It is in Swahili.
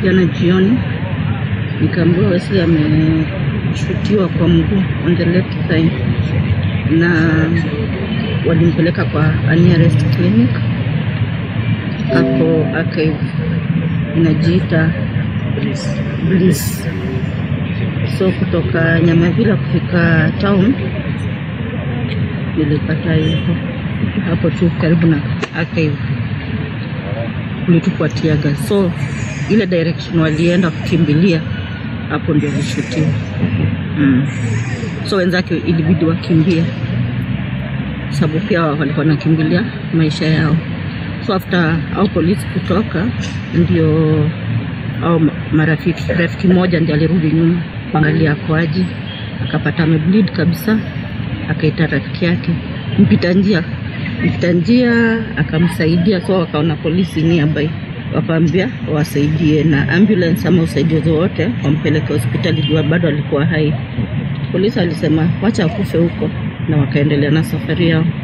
jana jioni, nikaambiwa Wesley ameshutiwa kwa mguu on the left thigh, na walimpeleka kwa a nearest clinic hapo Archive inajiita Bliss. So kutoka Nyamavila kufika town nilipata yuko hapo tu karibu na Archive, kulitupwa tiaga, so ile direction walienda kukimbilia hapo ndio alishutiwa. Mm. So wenzake ilibidi wakimbie, sababu pia walikuwa wanakimbilia maisha yao. So after au polisi kutoka, ndio au marafiki rafiki mmoja ndio alirudi nyuma kuangalia akoaje, akapata amebleed kabisa, akaita rafiki yake mpita njia mpita njia akamsaidia, so wakaona polisi nearby, wakaambia wasaidie na ambulance ama usaidizi wote wampeleke hospitali jua bado alikuwa hai. Polisi alisema wacha akufe huko, na wakaendelea na safari yao.